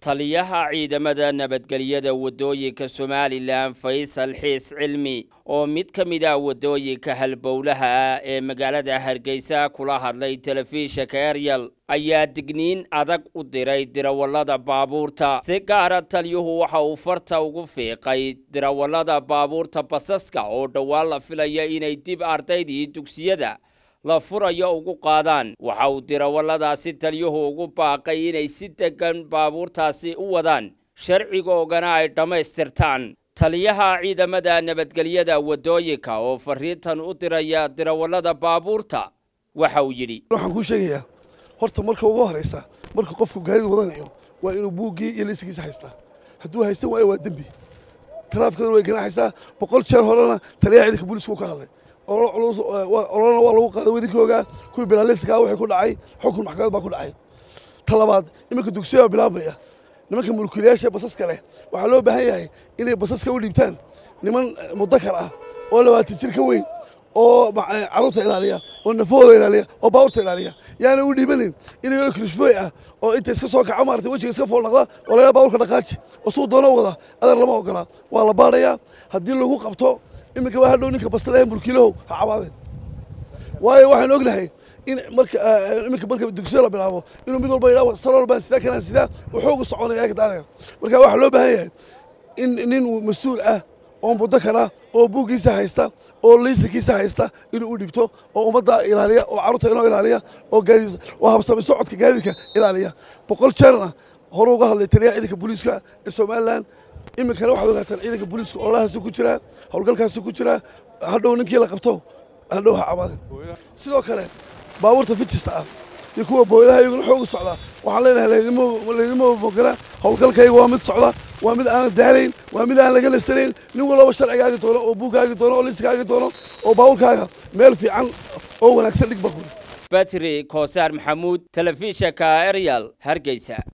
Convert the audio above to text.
taliyaha ciidamada nabadgelyada waddooyinka somalilan faysal xiis cilmi oo mid ka mid ah waddooyinka halbowlaha ah ee magaalada hargeysa kula hadlay telefishinka eryal ayaa digniin adag u diray dirawallada baabuurta si gaara taliyuhu waxa uu farta ugu fiiqay dirawallada baabuurta basaska oo dhowaan la filaya inay dib ardaydii dugsiyada la furayo ugu qaadaan waxa uu dirawalladaasi taliyuhu ugu baaqay inay si degan baabuurtaasi u wadaan sharcigoogana ay dhammaystirtaan taliyaha ciidamada nabadgelyada waddooyinka oo fariintan u diraya dirawallada baabuurta waxa uu yidhi waxaan kuu sheegayaa horta marka ugu horeysa marka qofku gaadida wadanayo waa inuu buuggii iyo laysankiisa haystaa hadduu haysan waayo waa dembi taraafikaduna way ganaaxaysaa boqol jeer horena taliyaha ciidanka booliisku ka hadlay ololana waa lagu qaaday wadinkooga kuwii bilaaleyska waxay ku dhacay xukun maxkamad baa ku dhacay ta labaad iminka dugsiya bilaabmaya nimanka mulkiilayaasha basaska leh waxaa loo baahan yahay inay basaska u dhiibtaan niman mudakar ah oo labaatan jir ka weyn oo carruurta ilaaliya oo nafahooda ilaaliya oo baabuurta ilaaliya yaana u dhiibanin inay krishbooy ah oo inta iska soo kaco maarata wejiga iska foolnaqda oo laga baabuurka dhaqaaji oo suu doono wada adar lama ogola waa la baadhayaa haddii lagu qabto iminka waa hadhow ninka bastalaha mulkiilahow ha cabaadeen waayo waxaan ognahay in marka iminka marka dugsiyo la bilaabo inuu mid walba yidhaha salool baan sidaa kanaan sidaa wuxuu soconaya ka daadeer marka waxaa loo baahan yahay in nin mas-uul ah oo mudakar ah oo buuggiisa haysta oo laysankiisa haysta inuu u dhibto oo ummadda ilaaliya oo carruurta inoo ilaaliya oo gaadiid oo habsami socodka gaadiidka ilaaliya boqol jeerna hore uga hadlay taliyaha ciidanka booliiska ee somalilan iminkana waxaad ogaataan ciidanka booliiska ololahaasu ku jiraa howlgalkaasu ku jiraa hadhow ninkii la qabto hadhow ha cabaadeen sidoo kale baabuurta fijista ah iyo kuwa booyadaha iyaguna xooga socda waxaan leenahay laydima mogala howlgalkayga waa mid socda waa mid aan daalayn waa mid aan laga nasanayn nin walaba sharcigaagi doono oo buuggaagi doono oo liiskaagi doono oo baabuurkaaga meel fiican oo wanaagsan dhig bakuri batri koosaar maxamuud telefishinka eryal hargeysa